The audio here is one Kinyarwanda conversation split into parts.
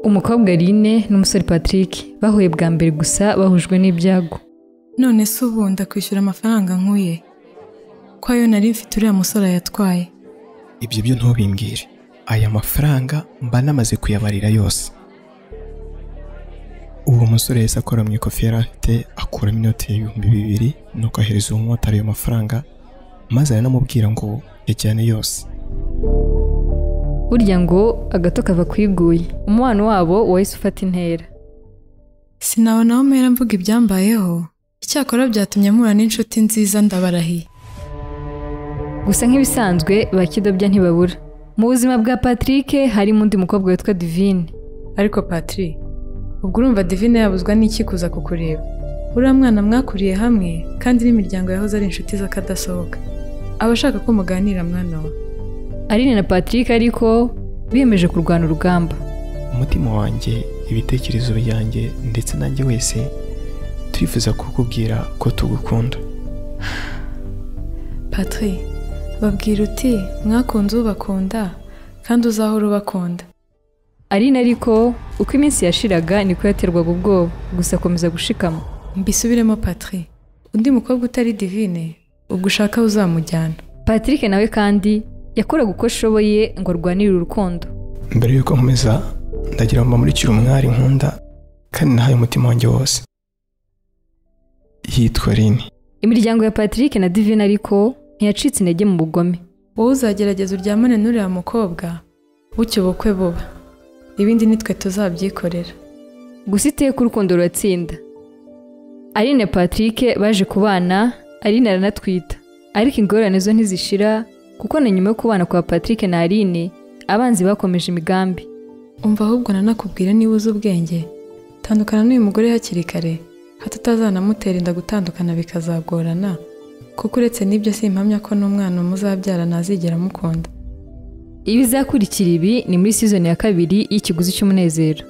umukobwa Aline n'umusore Patrick bahuye bwa mbere gusa bahujwe n'ibyago none se ubu ndakwishyura amafaranga nkuye ko ayo nari mfite uriya musore yatwaye ibyo byo ntubimbwire aya mafaranga mba namaze kuyabarira yose uwo musore yahise akora mu ikofi yari afite akuramo inoti y'ibihumbi bibiri nuko ahereza uwo mumotari ayo mafaranga maze aranamubwira ngo yajyane yose burya ngo agato kava ku iguye umubano wabo wahise ufata intera sinabonaho mpera mvuga ibyambayeho icyakora byatumye mpura n'inshuti nziza ndabarahiye gusa nk'ibisanzwe bakidobya ntibabura mu buzima bwa Patrick harimo undi mukobwa witwa Divine ariko patri ubwo urumva divine yabuzwa n'iki kuza kukureba uriya mwana mwakuriye hamwe kandi n'imiryango yahoze ari inshuti z'akadasohoka aba ashaka ko muganira mwana we Aline na Patrick ariko biyemeje kurwana urugamba umutima wanjye ibitekerezo byanjye ndetse nanjye wese turifuza kukubwira ko tugukunda patri babwira uti mwakunze ubakunda kandi uzahora ubakunda Aline ariko uko iminsi yashiraga niko yaterwaga ubwoba gusa akomeza gushikama mbisubiremo patri undi mukobwa utari divine ubwo ushaka uzamujyana Patrick nawe kandi yakoraga uko ashoboye ngo arwanirire urukundo mbere yuko nkomeza ndagira mba muri umwari nkunda kandi nahaye umutima wanjye wose yitwa rini imiryango ya Patrick na Divine ariko ntiyacitse intege mu bugome wowe uzagerageza uryamane n'uriya mukobwa bucya ubukwe buba ibindi nitwe tuzabyikorera gusa iteka urukundo ruratsinda Aline na Patrick baje kubana Aline aranatwita ariko ingorane zo ntizishira kuko na nyuma yo kubana kwa Patrick na Aline abanzi bakomeje imigambi umva ahubwo nanakubwira niba uzi ubwenge tandukana n'uyu mugore hakiri kare hato utazanamutera inda gutandukana bikazagorana kuko uretse n'ibyo si impamya ko n'umwana muzabyara ntazigera amukunda ibizakurikira ibi ni muri sizoni ya kabiri y'ikiguzi cy'umunezero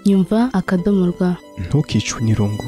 nyumva akadomo rwa ntukicwe n'irungu